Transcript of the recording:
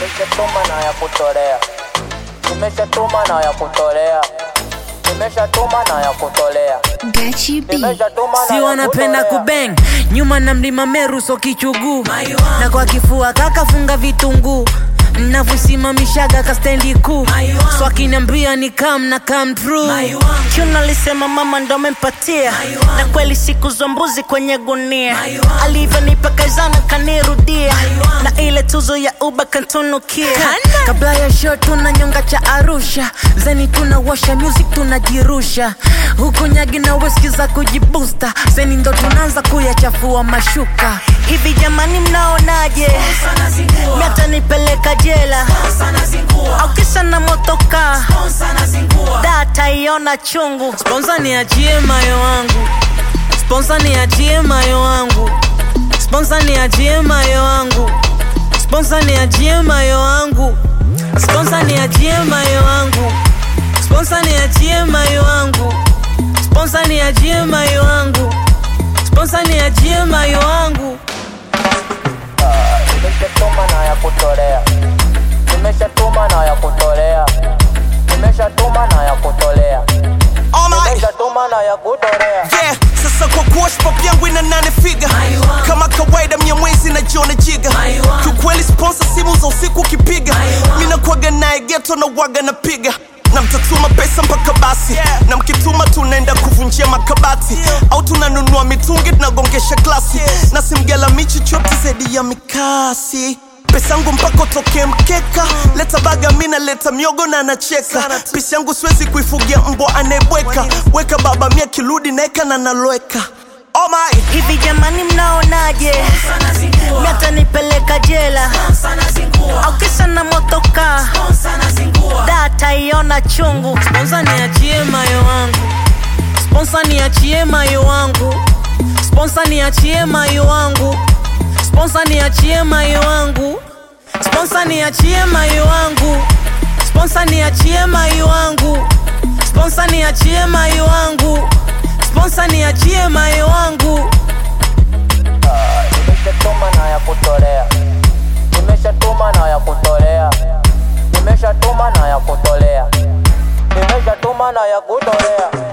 Nimeshatuma na ya kutolea, nimeshatuma na ya kutolea, nimeshatuma na ya kutolea, Gachi B. nimeshatuma na si ya wanapenda kutolea. kubeng nyuma na mlima meru so kichuguu na kwa kifua kakafunga vitunguu mnavyosimamishaga kastendi kuu so akiniambia ni kam na kam true Chuna alisema mama ndo amempatia na kweli siku za mbuzi kwenye gunia alivyonipa kazana kanirudia na ile tuzo ya uba kantunukia kabla ya show tuna nyonga cha arusha zeni tunawasha music tunajirusha huku nyagi na weski za kujibusta zeni ndo tunaanza kuyachafua mashuka hivi jamani mnaonaje miata nipeleka jela au kisa na motoka data iona chungu sponsa niachie mayo wangu sponsa niachie mayo wangu sponsa niachie mayo wangu sponsa niachie mayo wangu sponsa niachie mayo wangu sponsa niachie mayo wangu sponsa niachie mayo wangu sponsa niachie mayo wangu Nimeshatuma na ya kutolea, nimeshatuma na ya kutolea, nimeshatuma na ya kutolea, Oh my nimeshatuma na ya kutolea. yeah sasa kwa kuwa pop yangu ina nane figa kama kawaida mnyamwezi na jiona jiga kiukweli sponsor simu za usiku ukipiga mi nakwaga naye geto na waga napiga na mtatuma pesa mpaka basi na mkituma tunaenda kuvunjia makabati au tunanunua mitungi tunagongesha glasi na simgela michi chote zaidi ya mikasi pesa yangu mpaka utokee mkeka leta baga mina leta miogo na anacheka pisi yangu siwezi kuifugia mbwa anayebweka weka baba mia kirudi naeka na naloweka oh my hivi jamani mnaonaje miata nipeleka jela au kisa na motoka data iona chungu sponsa niachie mayo wangu sponsa niachie mayo wangu sponsa niachie mayo wangu sponsa niachie mayo wangu sponsa niachie mayo wangu sponsa niachie mayo wangu sponsa niachie mayo wangu sponsa niachie mayo wangu Nimeshatuma na ya kutolea, nimeshatuma na ya kutolea, nimeshatuma na ya kutolea, nimeshatuma na ya kutolea.